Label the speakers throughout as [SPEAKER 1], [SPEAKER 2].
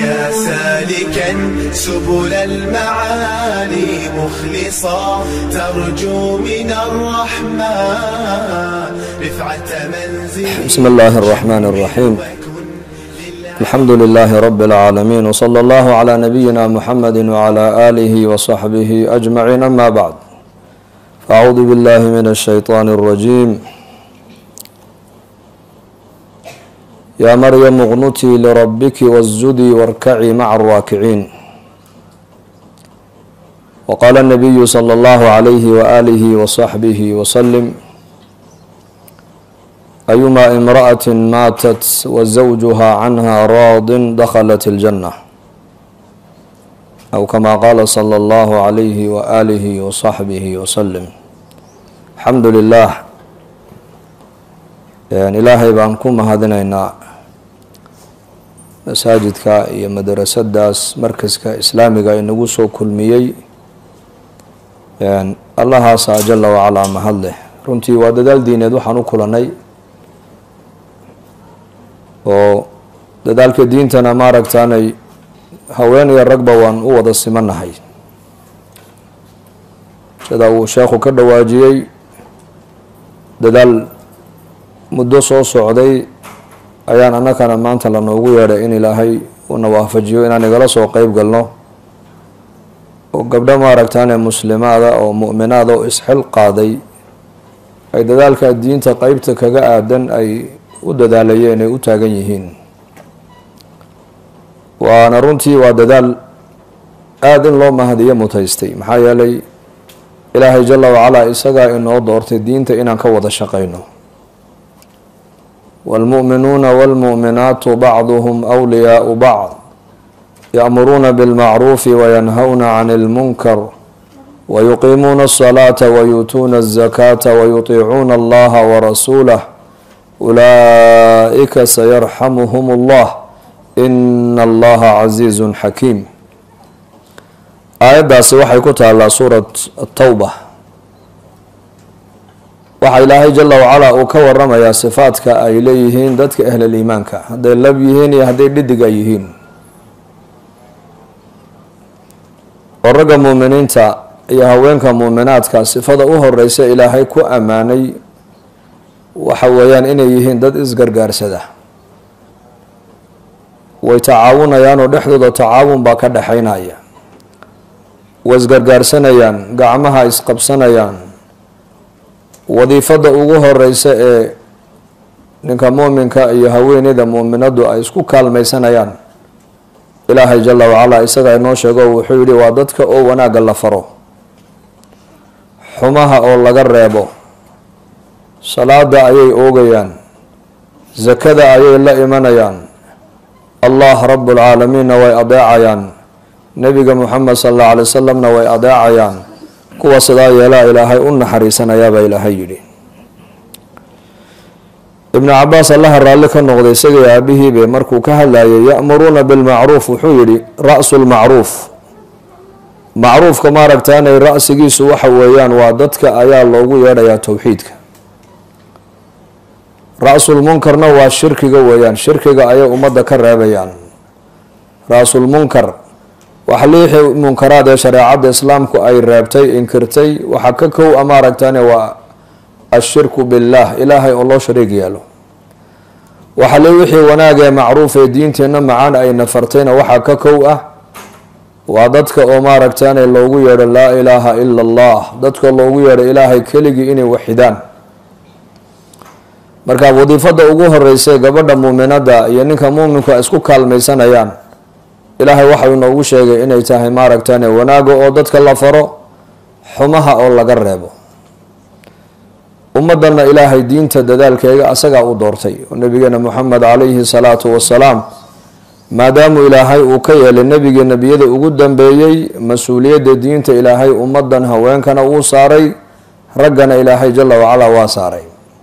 [SPEAKER 1] يا سالكا سبل المعالي مخلصا ترجو من الرحمن رفعة منزل
[SPEAKER 2] بسم الله الرحمن الرحيم الحمد لله رب العالمين وصلى الله على نبينا محمد وعلى آله وصحبه أجمعين أما بعد فأعوذ بالله من الشيطان الرجيم يا مريم اغنتي لربك واسجدي واركعي مع الراكعين وقال النبي صلى الله عليه وآله وصحبه وسلم أيما امرأة ماتت وزوجها عنها راض دخلت الجنة أو كما قال صلى الله عليه وآله وصحبه وسلم الحمد لله ilaahay baan ku mahadinaynaa masaajidka iyo madarasadaas markaska islaamiga inagu soo kulmiyey allahaasaa jala wacalaa mahad leh runtii waa dadaal diineed waxaan u kulanay oo dadaalka diintana maaragtaanay haween iyo ragba waan u wada simanahay sida uu sheekhu ka dhawaajiyey dadaal muddo soo socday ayaan annakana maanta lanoogu yeedhay in ilaahay una waafajiyo inaan igala soo qeyb galno oo gabdho maaragtaane muslimaada oo mu'minaada oo isxil qaaday ay dadaalka diinta qeybta kaga aadan ay u dadaalayeen ay u taagan yihiin waana runtii waa dadaal aada in loo mahadiyo mutaystay maxaa yeelay ilaahay jala wacalaa isagaa inoo doortay diinta inaan ka wada shaqayno wاlmuؤminuuna wاlmuؤminaatu bacduhm أwliyaau bacd yأmuruuna bاlmacruufi wayanhawna can اlmunkar wayuqiimuuna الصalaaةa wayuutuuna الzakaata wayuطiicuuna allaha warasuulah ulaa'ika sayarxamuhum اllah ina allaha casiizu xakiim aayaddaasi waxay ku taallaa suurat atawba waxaa ilaahay jala wacalaa uu ka waramayaa sifaadka ay leeyihiin dadka ahlal iimaanka hadday lab yihiin iyo hadday dhidig ay yihiin oo ragga muuminiinta iyo haweenka muuminaadka sifada u horeysa ilaahay ku ammaanay waxa weeyaan inay yihiin dad isgargaarsada way tacaawunayaan oo dhexdooda tacaawun baa ka dhexeynaya way isgargaarsanayaan gacmaha isqabsanayaan wadiifada ugu horeysa ee ninka muuminka iyo haweeneyda muuminadu ay isku kaalmaysanayaan ilaahay jala wacalaa isaga inoo sheego wuxuu yihi waa dadka oo wanaagga la faro xumaha oo laga reebo salaada ayay oogayaan sakada ayay la imanayaan allah rabuulcaalamiinna way adeecayaan nebiga muxamed sal alla alay wasalamna way adeecayaan kuwa sidaa yeelaa ilaahay u naxariisanayaabaa ilaahay yidhi ibnu cabaas allaha raalli ka noqday isagay aabihiibe markuu ka hadlayay ya'muruuna bilmacruuf wuxuu yidhi ra-su lmacruuf macruufka maaragtaanay ra-sigiisu waxa weeyaan waa dadka ayaa loogu yeedhayaa towxiidka ra-sulmunkarna waa shirkiga weeyaan shirkiga ayay ummadda ka reebayaan ra-sulmunkar wax liixii munkaraad ee shareecadda islaamku ay reebtay inkirtay waxaa ka kow a maaragtane waa ashirku billaah ilaahay oo loo shariig yeelo waxa li wixii wanaag ee macruuf ee diinteenna macaan ay nafartayna waxaa ka kow ah waa dadka oo maaragtane loogu yeedho laa ilaaha ila allah dadka loogu yeedho ilaahay keligii inay waxidaan marka wadiifada ugu horeysa gabadha muuminada iyo ninka muuminku ay isku kaalmaysanayaan ilaahay waxau inoogu sheegay inay tahay maaragtane wanaaga oo dadka la faro xumaha oo laga reebo ummadana ilaahay diinta dadaalkeega asagaa u doortay oo nabigeena moxamed calayhi salaatu wasalaam maadaamu ilaahay uu ka yeelay nebigii nebiyada ugu dambeeyey mas-uuliyadda diinta ilaahay ummadan haweenkana wuu saaray raggana ilaahay jala wacalaa waa saaray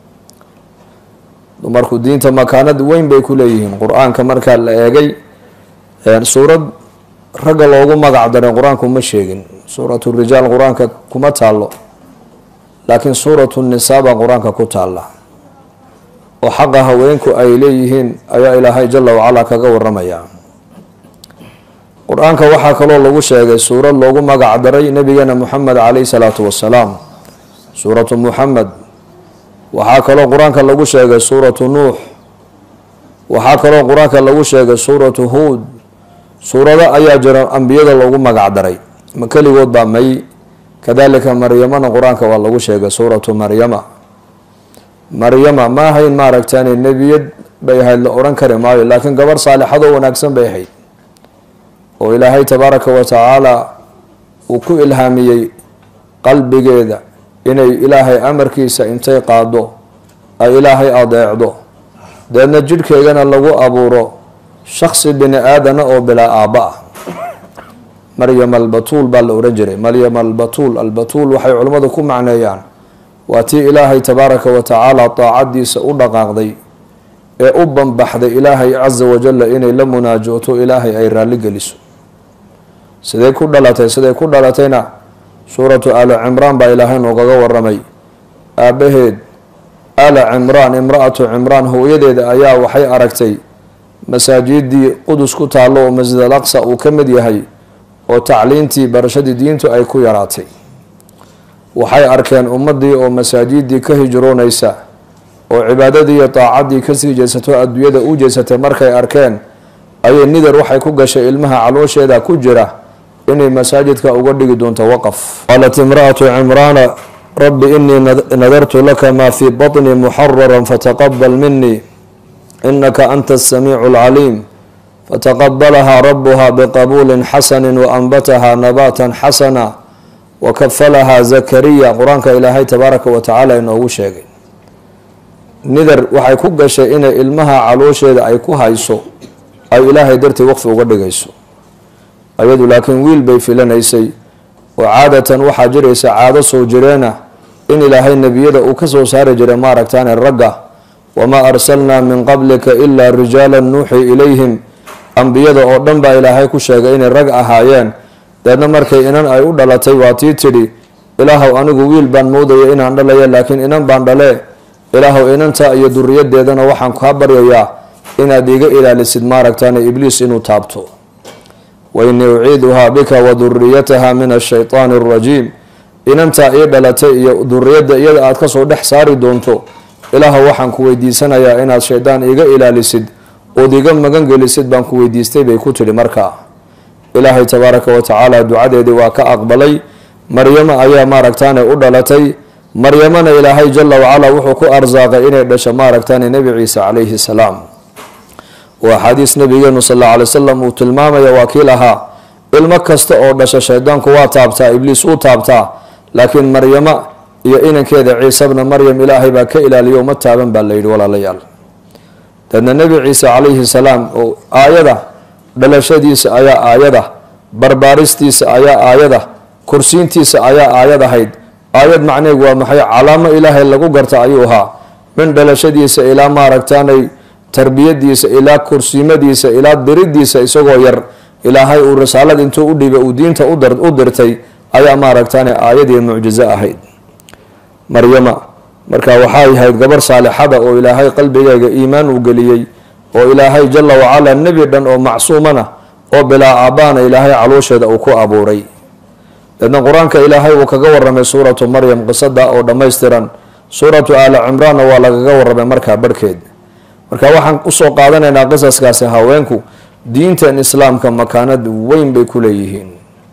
[SPEAKER 2] dumarku diinta makaanad weyn bay ku leeyihiin qur-aanka markaa la eegay suurad ragga loogu magac daray qur-aanku ma sheegin suuratu rijaal qur-aanka kuma taalo laakiin suuratu nisaa baa qur-aanka ku taalla oo xaqa haweenku ay leeyihiin ayaa ilaahay jala wacalaa kaga waramaya qur-aanka waxaa kaloo lagu sheegay suurad loogu magac daray nabigeena moxamed caleyhi salaatu wasalaam suuratu muxamed waxaa kaloo qur-aanka lagu sheegay suuratu nuux waxaa kaloo qur-aanka lagu sheegay suuratu huud suurado ayaa jira ambiyada loogu magac daray ma keligood baa may kadalika maryamana qur-aanka waa lagu sheegay suuratu maryama maryama ma ahayn maaragtaan nebiyad bay ahayd la odhan kari maayo laakiin gabarh saalixadoo wanaagsan bay ahayd oo ilaahay tabaaraka wa tacaala uu ku ilhaamiyey qalbigeeda inay ilaahay amarkiisa intay qaado ay ilaahay adeecdo deedna jidhkeegana lagu abuuro shaksi bini aadana oo bilaa aabba ah maryam albatuul baa la odhan jiray maryam albatuul albatuul waxay culimmadu ku macneeyaan waa tii ilaahay tabaaraka wa tacaala daacadiisa u dhaqaaqday ee u banbaxday ilaahay casa wajalla inay la munaajooto ilaahay ay raalli geliso siday ku dhalatay siday ku dhalatayna suuratu aali cimraan baa ilaahay noogaga waramay aabbaheed aala cimraan imra-atu cimraan hooyadeeda ayaa waxay aragtay masaajidii qudus ku taallo oo masjid al aqsa uu ka mid yahay oo tacliintii barashadii diintu ay ku yaraatay waxay arkeen ummadii oo masaajidii ka hijroonaysa oo cibaadadii iyo daacadii kasii jeesato adduunyada u jeesatay markay arkeen ayay nidar waxay ku gashay ilmaha caloosheeda ku jira inay masaajidka uga dhigi doonto waqaf qaalat imra-atu cimraana rabbi inii nadartu laka maa fii baطni muxararan fataqabal minii inaka anta asamiicu alcaliim fataqabalahaa rabuha biqabuulin xasani waanbataha nabaatan xasana wakafalahaa zakariya qur-aanka ilaahay tabaaraka wa tacaala inoogu sheegay nidar waxay ku gashay inay ilmaha caloosheeda ay ku hayso ay ilaahay dartii waqfi uga dhigayso ayadu laakiin wiil bay filanaysay oo caadatan waxaa jiraysa caado soo jireena in ilaahay nebiyada uu ka soo saari jiray maaragtaane ragga wamaa arsalnaa min qablika ilaa rijaala nuuxii ilayhim ambiyada oo dhan baa ilaahay ku sheegay inay rag ahaayeen deedna markay inan ay u dhalatay waa tii tidhi ilaahow anigu wiil baan moodaya inaan dhalaya laakiin inan baan dhalee ilaahow inanta iyo duriyadeedana waxaan kaa baryayaa inaad iga ilaalisid maaragtaane ibliis inuu taabto wainii uciiduhaa bika wa duriyataha min ashaytaani alrajiim inantaa ii dhalatay iyo duriyadda iyada aad kasoo dhex saari doonto ilaahow waxaan ku weydiisanayaa inaad shaydaan iga ilaalisid ood iga magan gelisid baan ku weydiistay bay ku tidhi markaa ilaahay tabaaraka wa tacaala ducadeedii waa ka aqbalay maryamo ayaa maaragtaane u dhalatay maryamana ilaahay jala wacala wuxuu ku arsaaqay inay dhasho maaragtaane nebi ciise calayhi salaam waa axaadiis nabigeenu sal alla alay wasalam uu tilmaamaya waa kii lahaa ilmo kasta oo dhasha shaydaanku waa taabtaa ibliis uu taabtaa laakiin maryamo iyo inankeeda ciisebna maryam ilaahay baa ka ilaaliyo uma taaban baa layidhi walaalayaal deedna nebi ciise calayhi salaam oo aayada dhalashadiisa ayaa aayada barbaaristiisa ayaa aayada kursiintiisa ayaa aayad ahayd aayad macneegu waa maxay calaamo ilaahay lagu garta ayuu ahaa min dhalashadiisa ilaa maaragtaanay tarbiyadiisa ilaa kursiimadiisa ilaa diridiisa isagoo yar ilaahay uu risaalad intuu u dhibay uu diinta u dirtay ayaa maaragtaane aayadii mucjizo ahayd maryama marka waxay ahayd gabar saalixada oo ilaahay qalbigeyga iimaan uu geliyey oo ilaahay jala wacala nebi dhan oo macsuumana oo bilaa aabbaana ilaahay caloosheeda uu ku abuuray deedna qur-aanka ilaahay uu kaga waramay suuratu maryam qisada oo dhammaystiran suuratu aali cimraanna waa lagaga waramay markaa barhkeed marka waxaan usoo qaadanaynaa qisaskaasi haweenku diintan islaamka makaanad weyn bay ku leeyihiin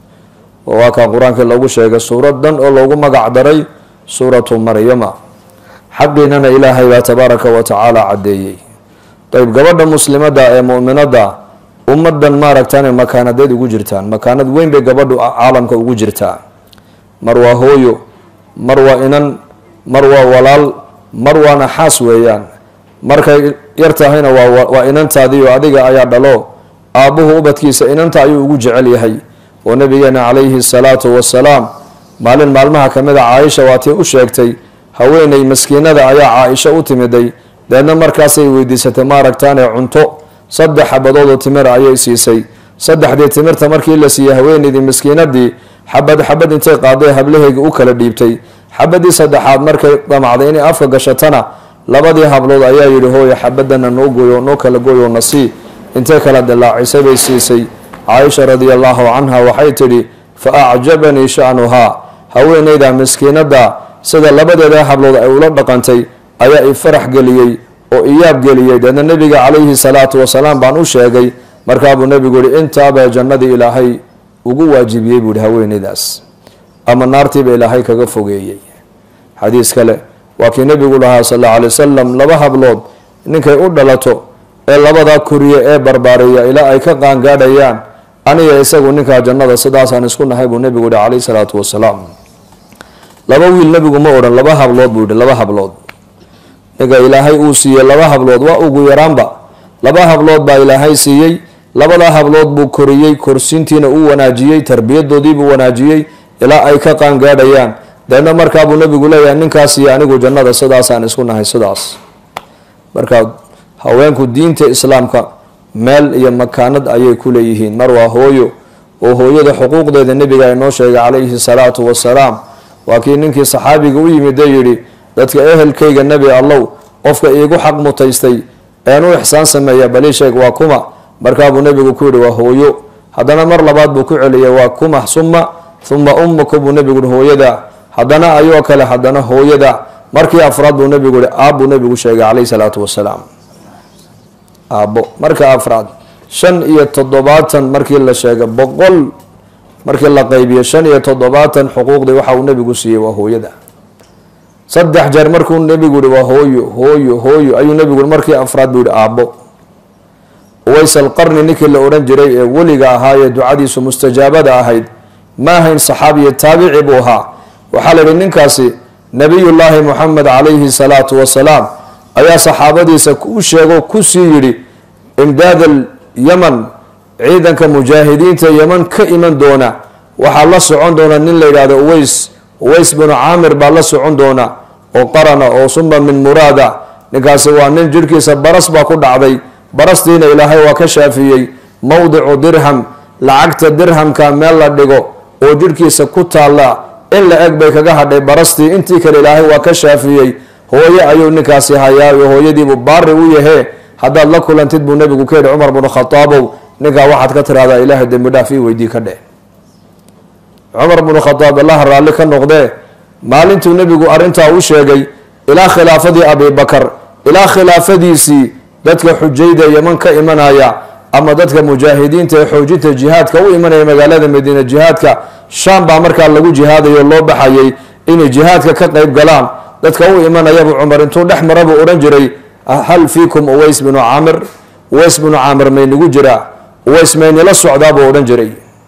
[SPEAKER 2] oo waa kaa qur-aankii lagu sheegay suurad dhan oo loogu magac daray suuratu maryama xaqiinana ilaahay baa tabaaraka wa tacaala caddeeyey ayb gabadha muslimada ee muminada ummadan maaragtaan makaanadeed ugu jirtaan makaanad weyn bay gabadhu caalamka ugu jirtaa mar waa hooyo mar waa inan mar waa walaal mar waana xaas weeyaan markay yar tahayna waa inantaadiio adiga ayaa dhalo aabbuhu ubadkiisa inanta ayuu ugu jecel yahay oo nabigeena calayhi salaatu wasalaam maalin maalmaha kamid a caaisha waatii u sheegtay haweeney maskiinada ayaa caaisha u timiday deedna markaasay weydiisatay maaragtaane cunto saddex xabadoodoo timir ayay siisay saddexdii timirta markii la siiyey haweeneydii maskiinadii xabad xabad intay qaaday hablaheyga u kala dhiibtay xabadii saddexaad markay damacday inay afka gashatana labadii hablood ayaa yidhi hooya xabadana noo gooyo noo kala gooyo na sii intay kala dilaacisay bay siisay caaisha radia allahu canha waxay tidhi fa acjabanii sha'nuhaa haweeneyda miskiinadda sida labadeeda hablood ay ula dhaqantay ayaa i farax geliyey oo iyaab geliyey deedna nebiga calayhi salaatu wasalaam baan u sheegay markaabuu nebigu yihi intaabaa jannadii ilaahay ugu waajibiyey buu yihi haweeneydaas ama naartiiba ilaahay kaga fogeeyey xadiis kale waa kii nebigu lahaa sal alla alay wasalam laba hablood ninkay u dhalato ee labadaa koriye ee barbaariya ilaa ay ka qaangaadhayaan aniga isagu ninkaa jannada sidaasaan isku nahay buu nebigu yihi calayhi salaatu wasalaam laba wiil nebigu ma odhan laba hablood buu yihi laba hablood ninka ilaahay uu siiyey laba hablood waa ugu yaraanba laba hablood baa ilaahay siiyey labadaa hablood buu koriyey korsiintiina uu wanaajiyey tarbiyadoodiibuu wanaajiyey ilaa ay ka qaangaadhayaan deedna markaabuu nebigu leeyahay ninkaas iyo anigu jannada sidaasaan isku nahay sidaas marka haweenku diinta islaamka meel iyo makaanad ayay ku leeyihiin mar waa hooyo oo hooyada xuquuqdeeda nebiga inoo sheegay calayhi salaatu wasalaam waa kii ninkii saxaabiga u yimid ee yidhi dadka ehelkayga nebi allow qofka iigu xaq mutaystay een u ixsaan sameeya balii sheeg waa kuma markaabuu nebigu ku yihi waa hooyo haddana mar labaad buu ku celiyay waa kuma suma uma ummuka buu nebigu yihi hooyada haddana ayoo kale haddana hooyada markii afraad buu nebigu yihi aabbuu nebigu sheegay calayhi salaatu wasalaam aabbo marka afraad shan iyo toddobaatan markii la sheegay boqol markii la qaybiyo shan iyo toddobaatan xuquuqdii waxa uu nebigu siiyey waa hooyada saddex jeer markuu nebigu yihi waa hooyo hooyo hooyo ayuu nebigu yihi markii afraad buu yihi aabbo uways alqarni ninkii la odhan jiray ee weliga ahaa ee ducadiisu mustajaabada ahayd ma ahayn saxaabiyo taabici buu ahaa waxaa la yihi ninkaasi nabiyullaahi moxamed calayhi salaatu wasalaam ayaa saxaabadiisa u sheego kusii yidhi imdaadal yaman ciidanka mujaahidiinta yeman ka iman doona waxaa la socon doona nin la yidhahdo uways uways binu caamir baa la socon doona oo qarana oo suma min muraada ninkaasi waa nin jirhkiisa baras baa ku dhacday barastiina ilaahay waa ka shaafiyey mowdicu dirham lacagta dirhamka meel la dhigo oo jirhkiisa ku taalla in la eg bay kaga hadhay barastii intii kale ilaahay waa ka shaafiyey hooye ayuu ninkaasi hayaayo hooyadiibuu baari u yahee haddaad la kulantid buu nebigu ka yidhi cumar binu khataabow ninkaa waxaad ka tiraahdaa ilaahay dembi dhaaf ii weydii ka dheh cumar binu khataab allaha raalli ka noqdee maalintuu nebigu arrintaa u sheegay ilaa khilaafadii abibakar ilaa khilaafadiisii dadka xujayda yeman ka imanaya ama dadka mujaahidiinta ee xoojinta jihaadka u imanaya magaalada madiina jihaadka shaam baa markaa lagu jihaadayo loo baxayay inay jihaadka ka qeyb galaan dadka u imanayabu cumar intuu dhex mara buu odhan jiray hal fiikum uways binu caamir uways binu caamir maynigu jiraa uways maynila socdaa buu odhan jiray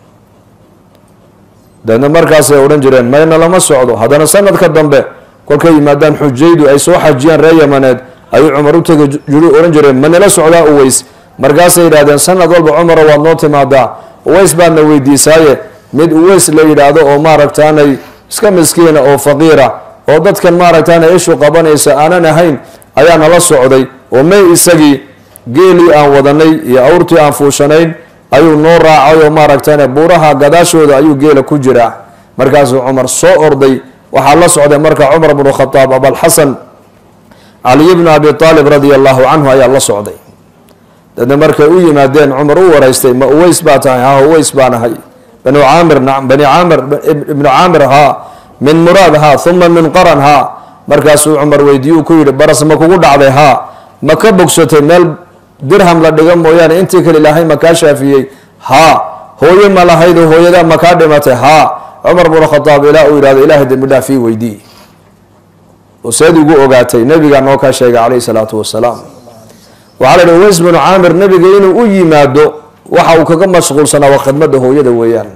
[SPEAKER 2] deedna markaasay odhan jireen mayna lama socdo haddana sanadka dambe kolkay yimaadaan xujaydu ay soo xajiyaan reer yamaneed ayuu cumar u tegi jiru odhan jireen manila socdaa uways markaasay yidhahdeen sanad walba cumaro waad noo timaadaa uways baadna weydiisaaye mid uways la yidhaahdo oo maaragtaanay iska miskiina oo faqiira oo dadkan maaragtaana ishu qabanaysa aanan ahayn ayaa nala socday oo may isagii geelii aan wadanay iyo awrtii aan fuushanayn ayuu noo raacay oo maaragtane buuraha gadaashooda ayuu geela ku jiraa markaasuu cumar soo orday waxaa la socday marka cumar bnu khataab abalxasan caliy bnu abi aalib radia allahu canhu ayaa la socday dadna markay u yimaadeen cumar u waraystay ma uways baa tahay ha uways baan ahay banu caamir bani caamir ibnu caamir haa min muraad haa uma min qaran haa markaasuu cumar weydiiyuu ku yidhi baras ma kugu dhacday haa ma ka bogsatay meel dirham la dhiga mooyaane intii kale ilaahay ma kaa shaafiyey haa hooyo ma lahayd oo hooyadaa ma kaa dhimatay haa cumar bnu khataab ilaa uu yidhahdo ilaahay dembi dhaaf ii weydii oo seed igu ogaatay nabigaa noo kaa sheegay calayhi salaatu wasalaam waxaa la yidhi uways binu caamir nabiga inuu u yimaado waxa uu kaga mashquulsanaa waa khidmada hooyada weeyaan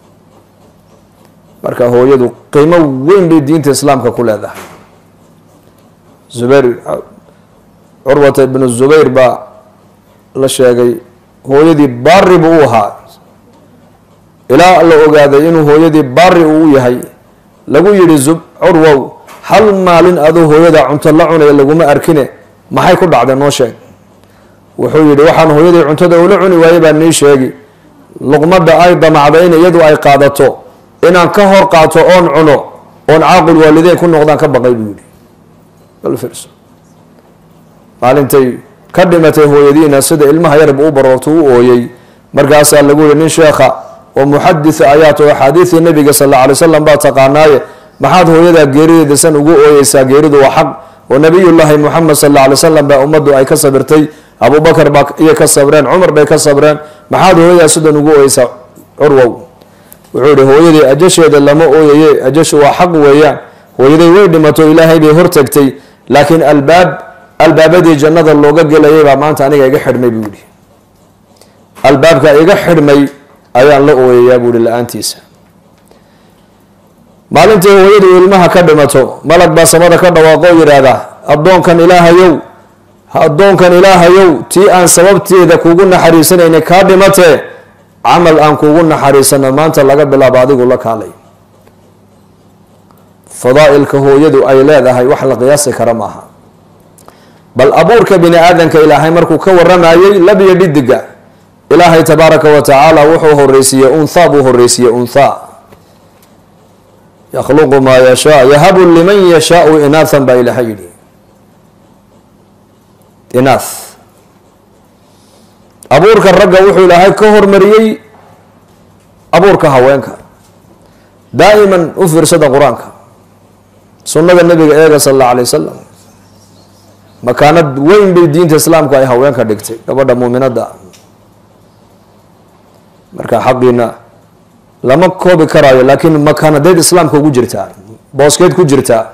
[SPEAKER 2] marka hooyadu qiimo weyn bay diinta islaamka ku leedahay zubayr curwata ibnu zubayr baa la sheegay hooyadii baari buu u ahaa ilaa la ogaaday inuu hooyadii baari uu yahay lagu yidhi zub curwow hal maalin aduu hooyada cunto la cunaya laguma arkine maxay ku dhacday noo sheeg wuxuu yidhi waxaan hooyadii cuntada ula cuni waayey baa nii sheegi luqmada ay damacda in iyadu ay qaadato inaan ka hor qaato oon cuno oon caaqul waalideyn ku noqdaan ka baqay buu yidhi bal fiirso maalintay ka dhimatay hooyadiina sida ilmaha yarba u baroorto u ooyey markaasaa lagu yihi nin sheekha oo muxaditha ayaa to axaadiidii nabiga sal alla alay slam baa taqaanaaye maxaad hooyadaa geerideeda san ugu ooyeysaa geeridu waa xaq oo nabiyullaahi muxamed sal alla alay slam baa ummaddu ay ka sabirtay abubakar baa iyo ka sabreen cumar bay ka sabreen maxaad hooyadaa sidan ugu ooyeysaa curwow wuxuu yihi hooyadii ajasheeda lama ooyaye ajashu waa xaq weeyaan hooyaday way dhimato ilaahay bay hortagtay laakiin albaab albaabadii jannada looga gelayay baa maanta aniga iga xidhmay buu yihi albaabka iga xidhmay ayaan la ooyayaa buu yihi la-aantiisa maalintii hooyadu ilmaha ka dhimato malag baa samada ka dhawaaqo o yidhaahdaa addoonkan ilaahayow addoonkan ilaahayow tii aan sababteeda kugu naxariisanayna kaa dhimatee camal aan kugu naxariisano maanta laga bilaabo adigu la kaalay fadaa-ilka hooyadu ay leedahay wax la qiyaasi kara maaha bal abuurka bini aadanka ilaahay markuu ka waramayey labiyo dhidiga ilaahay tabaaraka wa tacaala wuxuu horeysiiyey unthaa buu horeysiiyey unthaa yakhluqu maa yashaa yahabu liman yashaau inaathan baa ilaahay yidhi inaath abuurka ragga wuxuu ilaahay ka hormariyey abuurka haweenka daa'iman u fiirsada qur-aanka sunnada nabiga eega sal alla alay wasalam makaanad weyn bay diinta islaamku ay haweenka dhigtay gabadha muuminadda marka xaqiina lama koobi karaayo laakiin makaanadeed islaamka ugu jirtaa booskeed ku jirtaa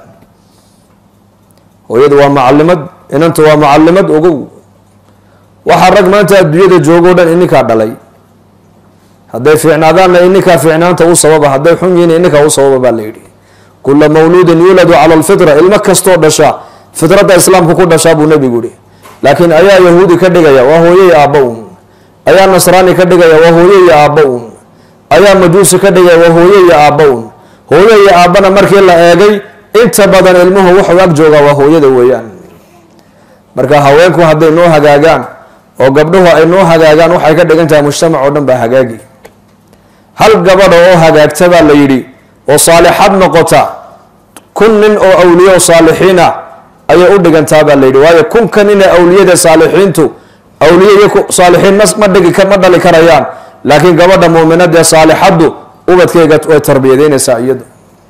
[SPEAKER 2] hooyadu waa macalimad inanta waa macalimad ogow waxaa rag maanta adduunyada joogo dhan ininkaa dhalay hadday fiicnaadaanna ininkaa fiicnaanta u sababa hadday xun yihiin ininkaa u sababa baa la yidhi kula mawluudin yuuladu cala alfitra ilmo kastoo dhasha fitradda islaamka ku dhashaa buu nebigu yihi laakiin ayaa yahuudi ka dhigaya waa hooye iyo aabba un ayaa nasraani ka dhigaya waa hooye iyo aabba un ayaa majuusi ka dhigaya waa hooye iyo aabba un hooye iyo aabbana markii la eegay inta badan ilmuhu wuxuu ag joogaa waa hooyada weeyaan marka haweenku hadday noo hagaagaan oo gabdhuhu ay noo hagaagaan waxay ka dhigan tahay mujtamac oo dhan baa hagaagi hal gabadha oo hagaagta baa la yidhi oo saalixad noqota kun nin oo awliye o saalixiin ah ayay u dhigantaa baa la yidhi waayo kunka nin ee awliyada saalixiintu awliye iyo saalixiin ma dhigi ma dhali karayaan laakiin gabadha muuminada ee saalixaddu ubadkeyga way tarbiyadeynaysaa iyadu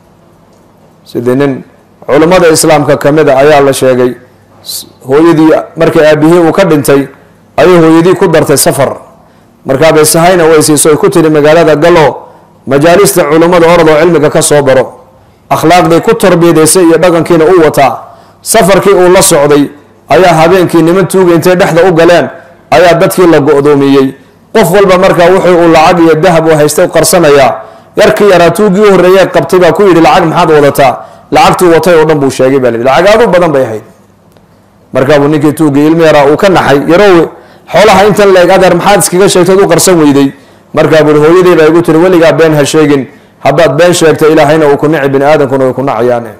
[SPEAKER 2] sidii nin culummada islaamka kamida ayaa la sheegay hooyadii markii aabihii uu ka dhintay ayay hooyadii ku dartay safar markaabay sahayna way siiso ay ku tiri magaalada galo majaalista culummada oradoo cilmiga ka soo baro akhlaaqday ku tarbiyadaysay iyo dhaqankiina u wataa safarkii uu la socday ayaa habeenkii niman tuuga intay dhexda u galeen ayaa dadkii la go-doomiyey qof walba markaa wuxuu uu lacag iyo dahab u haystay qarsanayaa yarkii yaraa tuugii u horreeyey qabtay baa ku yidhi lacag maxaad wadataa lacagtuu watay oo dhan buu sheegay baa la yidhi lacag aadu badan bay ahayd markaabuu ninkii tuugii ilmi yaraa uu ka naxay yarowe xoolaha intan la eg adeer maxaad iskaga sheegtad u qarsan weyday markaa buui hooyadii baa igu tiri weligaa been ha sheegin haddaad been sheegta ilaahayna uu ku nici bini aadamkuna way ku nacayaane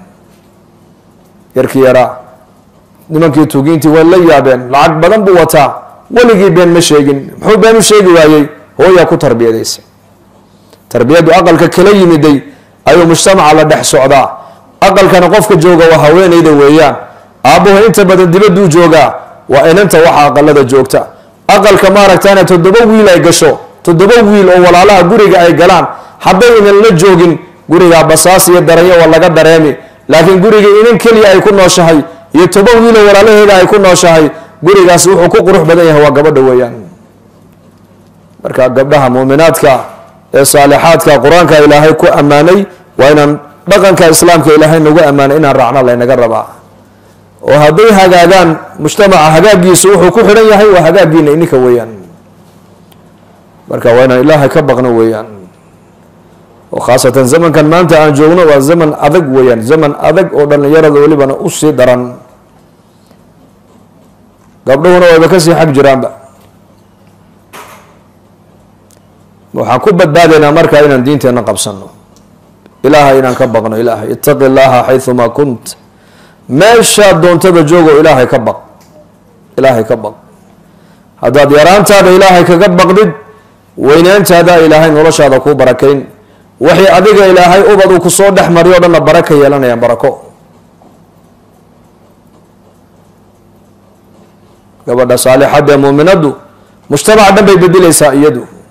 [SPEAKER 2] yarkii yaraa nimankii tuugiintii way la yaabeen lacag badan buu wataa weligii been ma sheegin muxuu been u sheegi waayey hooyaa ku tarbiyadaysay tarbiyaddu aqalka kala yimiday ayuu mujtamaca la dhex socdaa aqalkana qofka jooga waa haweenayda weeyaan aabbuhu inta badan dibaduu joogaa waa inanta waxa aqalada joogta aqalka maaragtana toddoba wiil ay gasho toddoba wiil oo walaalaha guriga ay galaan hadday inan la joogin gurigaa basaas iyo daranyo waa laga dareemi laakiin guriga inan keliya ay ku nooshahay iyo toban wiiloo walaalaheeda ay ku nooshahay gurigaas wuxuu ku qurux badan yahay waa gabadha weeyaan marka gabdhaha muuminaadka ee saalixaadka qur-aanka ilaahay ku ammaanay waa inaan dhaqanka islaamka ilaahay nagu ammaanay inaan raacna laynaga rabaa oo hadday hagaagaan mujtamaca hagaagiisu wuxuu ku xidhan yahay waa hagaagiina ininka weeyaan marka waa inaan ilaahay ka baqno weeyaan oo khaasatan zamankan maanta aan joogno waa zaman adag weeyaan zaman adag oo dhallinyarada welibana usii daran gabdhuhuna wayba kasii xag jiraanba waxaan ku badbaadaynaa markaa inaan diinteenna qabsano ilaahay inaan ka baqno ilaahay itaqi llaha xayumaa kunt meeshaad doontaba joogo ilaahay ka baq ilaahay ka baq haddaad yaraantaada ilaahay kaga baqdid weyneyntaada ilaahay noloshaada kuu barakayn waxay adiga ilaahay ubad uu kusoo dhex mariyo o dhanna baraka yeelanayaan barako gabadha saalixadda ee muuminaddu mujtamaca dhan bay bedeleysaa iyadu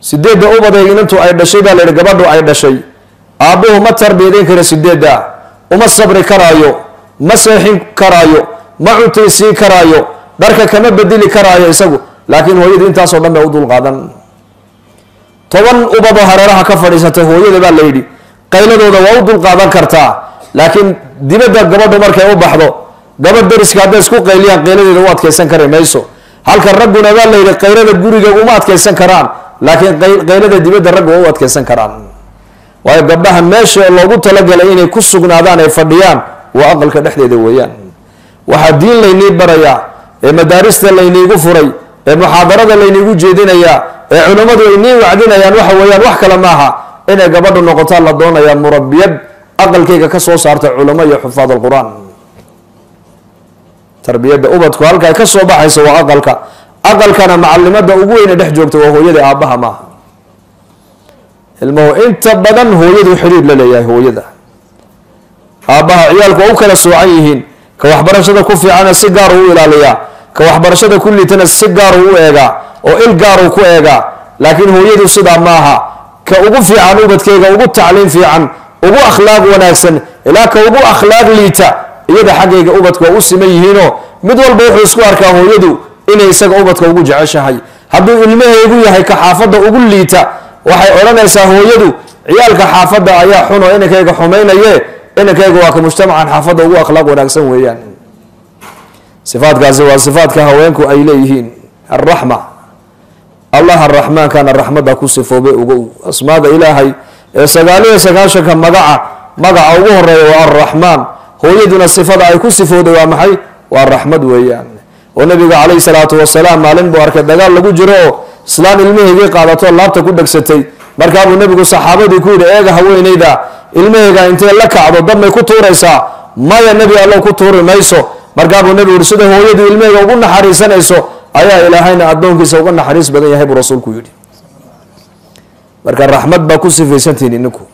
[SPEAKER 2] sideedda ubadee inantu ay dhashay baa la yihi gabadhu ay dhashay aabbuhu ma tarbiyadeyn karo sideedda uma sabri karaayo ma seexin karaayo ma cuntaysiin karaayo dharka kama bedeli karaayo isagu laakiin hooyadu intaasoo dhan bay u dulqaadan toban ubadoo hareeraha ka fadhiisatay hooyada baa la yidhi qayladooda waa u dulqaadan kartaa laakiin dibadda gabadhu markay u baxdo gabadh dariska hadday isku qayliyaan qayladeeda u adkaysan kari mayso halka ragguna baa la yidhi qaylada guriga uma adkaysan karaan laakiin qaylada dibadda ragga waa u adkaysan karaan waayo gabdhaha meesha loogu talagalay inay ku sugnaadaan ay fadhiyaan waa aqalka dhexdeeda weeyaan waxaa diin laynii barayaa ee madaarista layniigu furay ee muxaadarada layniigu jeedinayaa ee culimmadu ay nii wacdinayaan waxa weeyaan wax kale maaha inay gabadhu noqotaa la doonayaa murabiyad aqalkayga ka soo saarta culamo iyo xufaad alqur-aan tarbiyadda ubadku halka ay ka soo baxayso waa aqalka aqalkana macalimada ugu weyne dhex joogta waa hooyada aabbaha maaha ilmuhu inta badan hooyadu xidhiir la leeyahay hooyada aabbaha ciyaalku waa u kala soocan yihiin ka waxbarashada ku fiicana si gaaru u ilaaliyaa ka waxbarashada ku liitana si gaaru u eegaa oo il gaaru ku eegaa laakiin hooyadu sidaa maaha ka ugu fiican ubadkeyga ugu tacliim fiican ugu akhlaaq wanaagsan ilaa ka ugu akhlaaq liita iyada xaggayga ubadka waa u siman yihiinoo mid walba wuxuu isku arkaa hooyadu inay isaga ubadka ugu jeceshahay hadduu ilmahaygu yahay ka xaafadda ugu liita waxay odhanaysaa hooyadu ciyaalka xaafadda ayaa xun oo inankayga xumaynaye inankayga waa ka mujtamacan xaafadda ugu akhlaaq wanaagsan weeyaan sifaadkaasi waa sifaadka haweenku ay leeyihiin alraxma allah araxmaankana raxmadda ku sifoobay ugow asmaada ilaahay ee sagaaliyo sagaashanka magaca magaca ugu horeeya waa alraxmaan hooyaduna sifada ay ku sifooday waa maxay waa raxmad weeyaan oo nabiga calayhi salaatu wasalaam maalin buu arkay dagaal lagu jiro oo islaan ilmahaygii qaadato laabta ku dhegsatay markaabuu nabigu saxaabadii ku yidhi eega haweenayda ilmahayga intay la kacdo dabmay ku tuuraysaa maya nebi allow ku tuuri mayso markaabuu nabigu yihi sida hooyadu ilmahayga ugu naxariisanayso ayaa ilaahayna addoonkiisa uga naxariis badan yahay buu rasuulku yidhi marka raxmad baa ku sifaysantihin ininku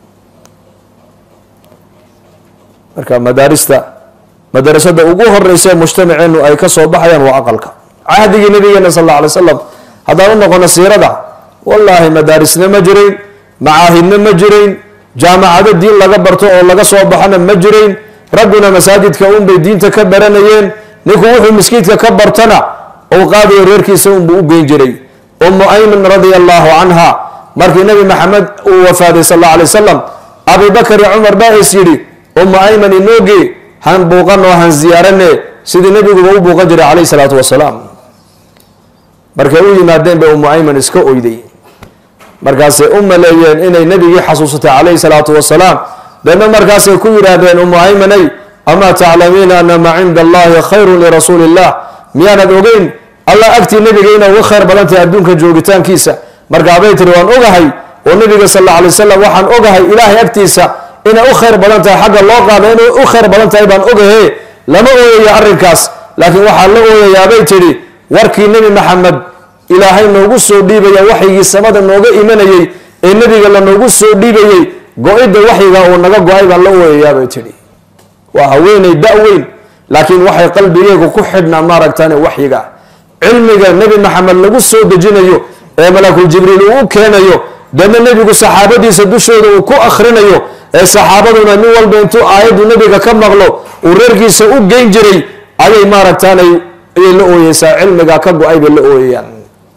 [SPEAKER 2] marka madaarista madarasada ugu horeysa ee mujtamaceenu ay ka soo baxayaan waa aqalka cahdigii nabigeena sal alla alay slam haddaan u noqono siirada wallaahi madaarisna ma jirayn macaahidna ma jirayn jaamacado diin laga barto oo laga soo baxona ma jirayn ragguna masaajidka unbay diinta ka baranayeen ninku wuxuu miskiidka ka bartana uu qaadayo reerkiisa unbuu u geyn jiray ummu ayman radia allahu canha markii nabi maxamed uu wafaaday sal alla alay wasalam abibakar iyo cumar baa is yidhi ummu ayman inooge han buuqan oo han ziyaarane sidii nabiguba u buuqan jiray calayhi salaatu wasalaam markay u yimaadeen bay ummu ayman iska oyday markaasay u maleeyeen inay nebigii xasuusatay calayhi salaatu wasalaam deedna markaasay ku yidhaahdeen ummu aymanay amaa taclamiina ana maa cinda allahi khayrun lirasuuli illah miyaanad ogeyn allah agtii nebiga inay uga khayr badan tahay adduunka joogitaankiisa markaabay tiri waan ogahay oo nebiga sal alla alay wasalam waxaan ogahay ilaahay agtiisa inay u khayr badan tahay xagga loo qaado inay u khayr badan tahay baan ogahe lama ooyaya arrinkaas laakiin waxaa la ooyayaabay tidhi warkii nebi maxamed ilaahay noogu soo dhiibaya waxyigii samada nooga imanayey ee nebiga la noogu soo dhiibayey go-idda waxyiga uu naga go-ay baan la ooyayaabay tidhi waa haweeney da-weyn laakiin waxay qalbigeegu ku xidhnaa maaragtaan waxyiga cilmiga nebi maxamed lagu soo dejinayo ee malakul jibriil uu u keenayo deedna nebigu saxaabadiisa dushooda uu ku akhrinayo ee saxaabaduna nin walba intuu aayaddu nebiga ka maqlo uu reerkiisa u geyn jiray ayay maaragtaanay ayay la ooyeysaa cilmiga ka go-ay bay la ooyayaan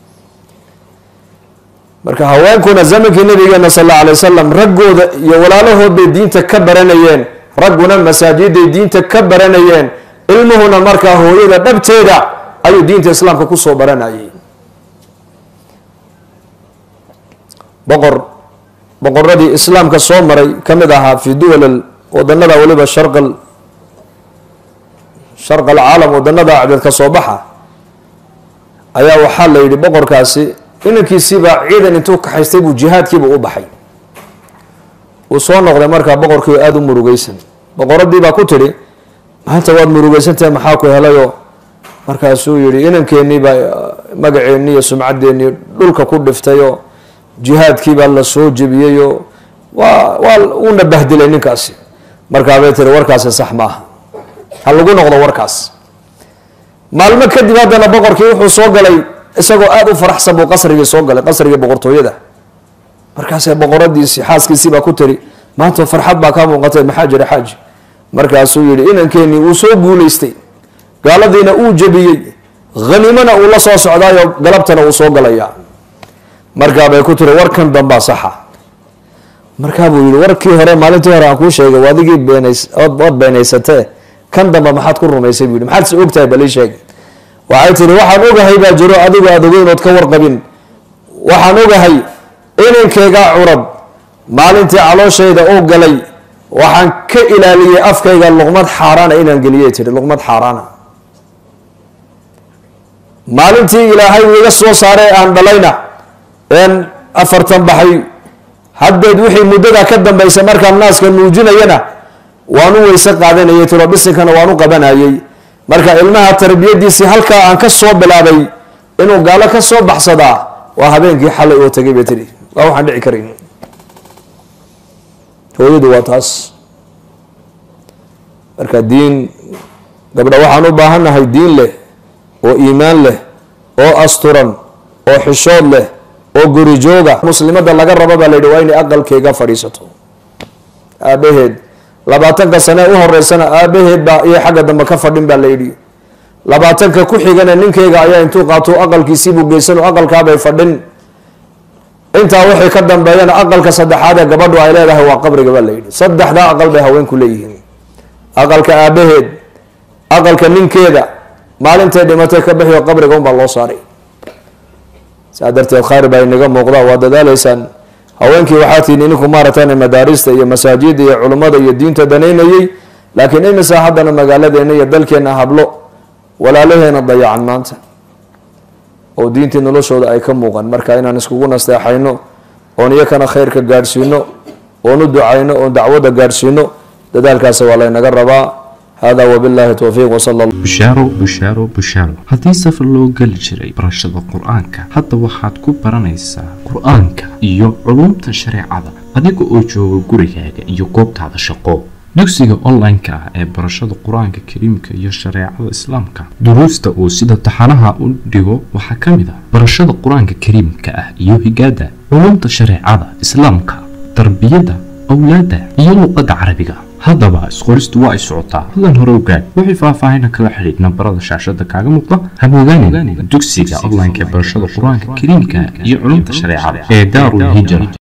[SPEAKER 2] marka haweenkuna zamankii nabigeena sal alla alay wasalam raggooda iyo walaalahood bay diinta ka baranayeen ragguna masaajiday diinta ka baranayeen ilmuhuna markaa hooyada dhabteeda ayuu diinta islaamka kusoo baranayay boqor boqoradii islaamka soo maray ka mid ahaa fi duwal wadanada waliba sharqal sharq alcaalam wadanada acdeedka soo baxa ayaa waxaa la yidhi boqorkaasi inankiisiibaa ciidan intuu kaxaystay buu jihaadkiiba u baxay uu soo noqday markaa boqorkii aada u murugeysan boqoradiibaa ku tidhi maanta waad murugeysantahay maxaa ku helayoo markaasuu yihi inankeenii baa magaceennii iyo sumcaddeenii dhulka ku dhiftayoo jihaadkiibaa la soo jebiyeyoo waa waa uuna bahdilay ninkaasi markaabay tiri warkaasi sax maaha ha lagu noqdo warkaas maalmo kadib haddana boqorkii wuxuu soo galay isagoo aada u faraxsan buu qasrigii soo galay qasrigii boqortooyada markaasee boqoradiisii xaaskiisii baa ku tiri maanta farxad baa kaa muuqatay maxaa jira xaaji markaasuu yihi inankeenii uu soo guulaystay gaaladiina uu jebiyey hanimana uu la soo socdaayo galabtana uu soo galayaa markaabay ku tiri warkan dambaa saxa markaabuu yihi warkii hore maalintii hore aan kuu sheegay adigii beenays waad beenaysatee kan dambe maxaad ku rumaysay buu yihi maxaad se ogtahay balii sheeg waxay tihi waxaan ogahay baa jiro adigu aada ogeynood ka warqabin waxaan ogahay inankeygaa curad maalintii calooshayda uu galay waxaan ka ilaaliyey afkayga luqmad xaaraana inaan geliyay tihi luqmad xaaraana maalintii ilaahay uu iga soo saaray aan dhalayna een afartan baxay haddeed wixii muddada ka dambaysa markaan naaska nuujinayana waan u weyse qaadanayay tiro bisinkana waan u qabanayay marka ilmaha tarbiyadiisii halkaa aan ka soo bilaabay inuu gaalo ka soo baxsadaa waa habeenkii xalay oo tagay bay tihi waa waxaan dhici karayn hooyadu waa taas marka diin gabdha waxaan u baahannahay diin leh oo iimaan leh oo asturan oo xishood leh oo gurijooga muslimadda laga rabo baa la yidhi waa inay aqalkeyga fadhiisato aabaheed labaatanka sane u horeysana aabaheed baa iyo xagga dambe ka fadhin baa la yidhi labaatanka ku xigana ninkeyga ayaa intuu qaato aqalkiisiibuu geysano aqalkaabay fadhin intaa wixii ka dambeeyana aqalka saddexaad ee gabadhu ay leedahay waa qabriga baa la yidhi saddexdaa aqal bay haweenku leeyihiin aqalka aabaheed aqalka ninkeeda maalintay dhimatay ka bixiyo qabriga unbaa loo saaray saa darteed khayr baa inaga muuqda waa dadaaleysaan haweenkii waxaa tihiin ininku maaragtaan madaarista iyo masaajida iyo culummada iyo diinta danaynayay laakiin imisa haddana magaaladeena iyo dalkeena hablo walaalaheena dayacan maanta oo diintii noloshooda ay ka muuqan marka inaan iskugu nasteexayno oon iyakana khayrka gaadhsiino oon u ducayno oon dacwadda gaadhsiino dadaalkaasi waa laynaga rabaa hada wabillahi towfiiq wsala
[SPEAKER 3] bushaaro bushaaro bushaaro haddii safar loo geli jiray barashada qur-aanka hadda waxaad ku baranaysaa qur-aanka iyo culumta shareecada adiga oo jooga gurigaaga iyo goobtaada shaqo dugsiga online-ka ah ee barashada qur-aanka kariimka iyo shareecada islaamka duruusta uu sida taxanaha u dhigo waxaa ka mid ah barashada qur-aanka kariimka ah iyo higaada culumta shareecada islaamka tarbiyadda awlaadda iyo luqadda carabiga haddaba isqoristu waa ay socotaa hadan hore ogaad wixii faahfaahina kala xidhiidh nambarada shaashada kaaga muuqda habogaanin dugsiga online-ka ee barashada qur-aanka kariimka iyo culumta shareecada ee daarul hijra